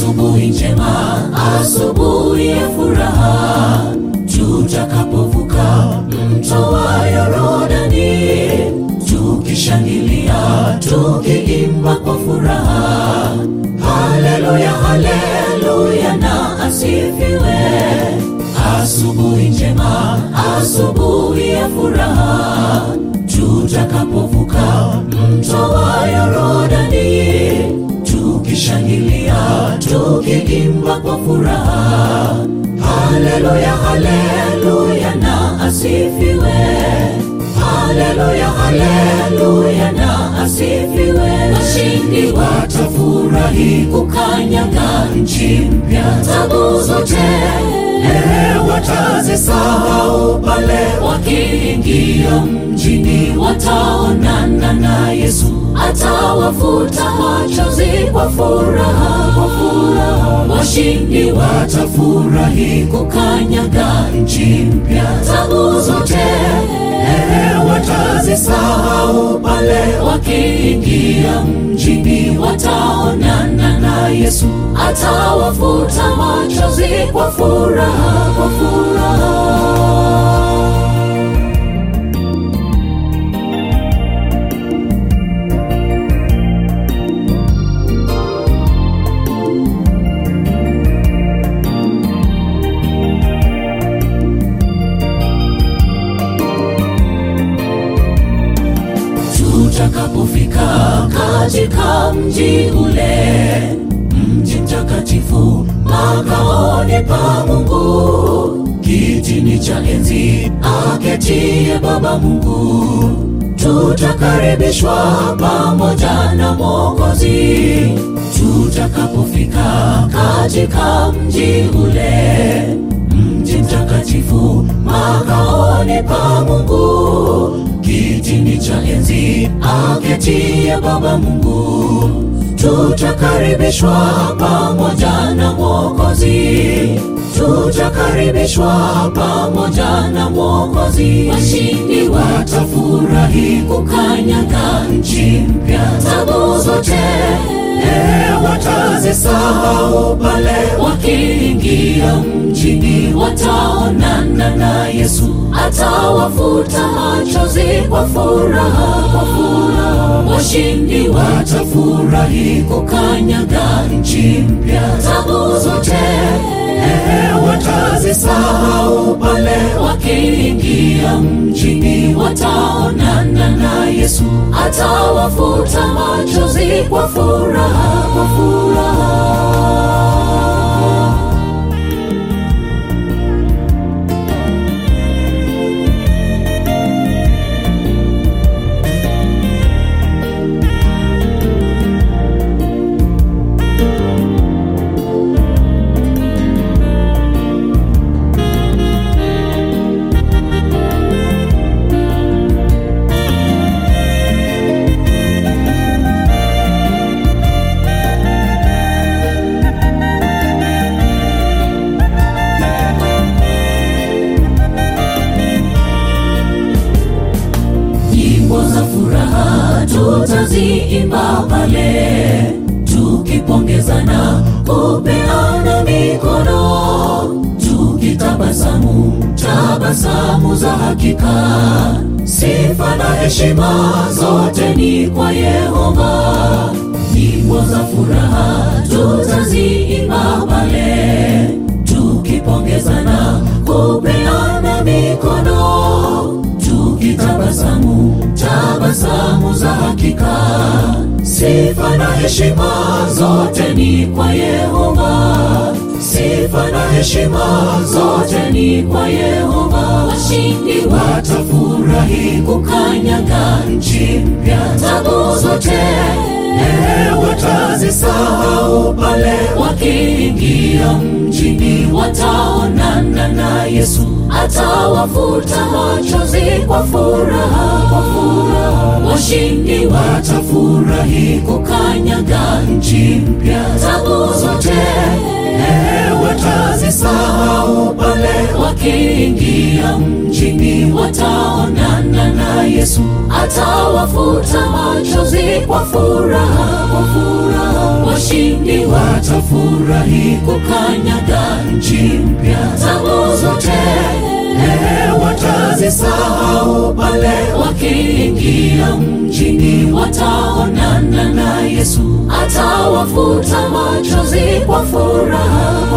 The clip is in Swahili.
asubuhi njema, asubuhi ya furaha, tutakapovuka mto wa Yorodani, tukishangilia, tukiimba kwa furaha. Haleluya, haleluya na asifiwe. Asubuhi njema, asubuhi ya furaha, tutakapovuka mto wa Yorodani, tukishangilia, tukiimba kwa furaha. Haleluya, haleluya na asifiwe. Haleluya, haleluya na asifiwe. Washindi watafurahi kukanyaga nchi mpya, tabu zote eh, watazisahau pale wakiingia mjini, wataonana na Yesu, atawafuta machozi kwa furaha, kwa furaha. Washindi watafurahi kukanyaga nchi mpya, tabu zote eh, watazisahau pale wakiingia mjini, wataonana na Yesu, atawafuta machozi kwa furaha, kwa furaha. tutakapofika katika mji ule, mji mtakatifu, makaoni pa Mungu, kitini cha enzi aketie Baba Mungu, tutakaribishwa pamoja na Mwokozi. Tutakapofika katika mji ule, mji mtakatifu, makaoni pa Mungu, kitini cha enzi aketie Baba Mungu, tutakaribishwa pamoja na Mwokozi, tutakaribishwa pamoja na Mwokozi. Washindi watafurahi kukanyaga nchi mpya, tabu zote eh, watazisahau pale wakiingia mjini, wataonana na Yesu, atawafuta machozi kwa furaha, kwa furaha. Washindi watafurahi kukanyaga nchi mpya, tabu zote eh, watazisahau pale wakiingia mjini, wataonana na Yesu, atawafuta machozi kwa furaha, kwa furaha. Nyimbo za furaha tutaziimba pale, tukipongezana, kupeana mikono, tukitabasamu tabasamu za hakika. Sifa na heshima zote ni kwa Yehova. Nyimbo za furaha tutaziimba pale, tukipongezana, kupeana mikono tukitabasamu tabasamu za hakika. Sifa na heshima zote ni kwa Yehova, sifa na heshima zote ni kwa Yehova. Washindi watafurahi kukanyaga nchi mpya, tabu zote eh, watazisahau pale wakiingia mjini, wataonana na Yesu, atawafuta machozi kwa furaha, kwa furaha. Washindi watafurahi kukanyaga nchi mpya, tabu zote eh, watazisahau pale wakiingia mjini, wataonana na Yesu, atawafuta machozi kwa furaha, kwa furaha. washindi watafurahi kukanyaga nchi mpya. Tabu zote eh, watazisahau pale wakiingia mjini, wataonana na Yesu, atawafuta machozi kwa furaha.